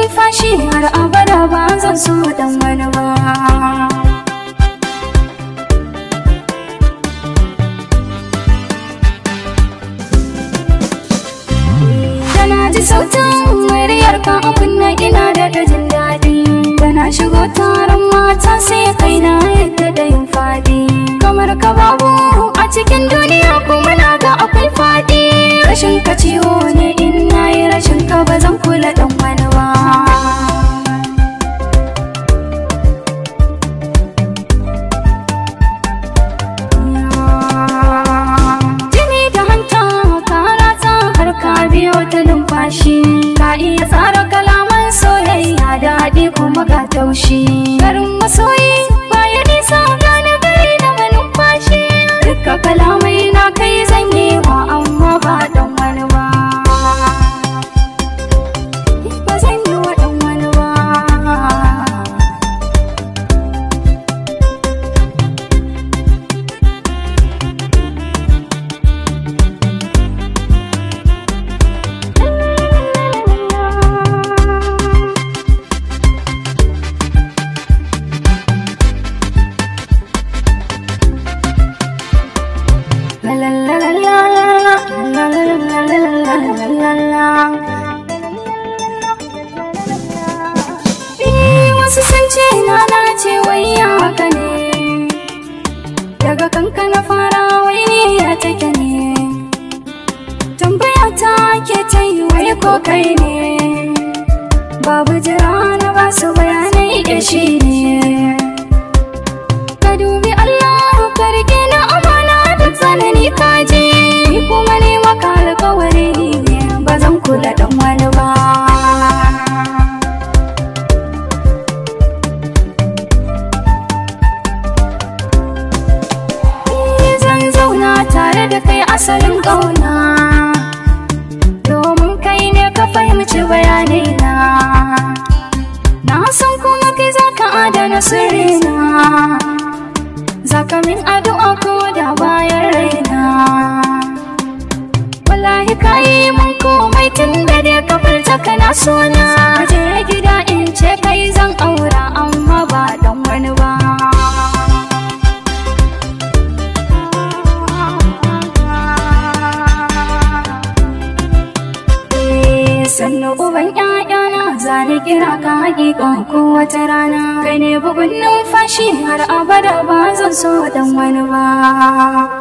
numfashi har abada ba zan so dan wani ba Tana ji sautin muryar ka a kunna ina da ta jin daɗi Tana shigo taron mata sai kai na yadda da yin faɗi Kamar ka babu a cikin duniya kuma na ga akwai faɗi Rashin ka ciwo ne in na yi rashin ka ba zan kula ɗan wani ba Jini da hanta ka ratsa har ka biyo ta numfashi Ka iya tsara kalaman soyayya da haɗi kuma ga taushi Garin masoyi baya nisa gane gari na manumfashi Dukka kalamai na kai zan yi wa amma ba dan wani ba Ba zan yi wa dan wani ba La la la la la la la la la la la la la Eh, wasu sun ce na na ce wai ya haka ne daga kanka na fara wai ne ya take ne tambaya ta ke ta yi wai ko kai ne babu jira na ba su bayanai da shi ne ka dubi Allah ka rike na amana da tsanani ka je ni kuma ne maka alkawari ba zan kula dan wani ba Ni zan zauna tare da kai asalin ƙauna domin kai ne ka fahimci bayanai na na san kuma kai za ka adana sirrina Zaka min addu'a ko da bayan raina Wallahi kayi mun komai tun da dai ka furta kana sona Je gida in ce kai zan aura amma ba dan wani ba Eh, sannu uban ƴaƴana zani kira ka hakika ko wata rana kai ne bugun numfashi har abada ba zan so dan wani ba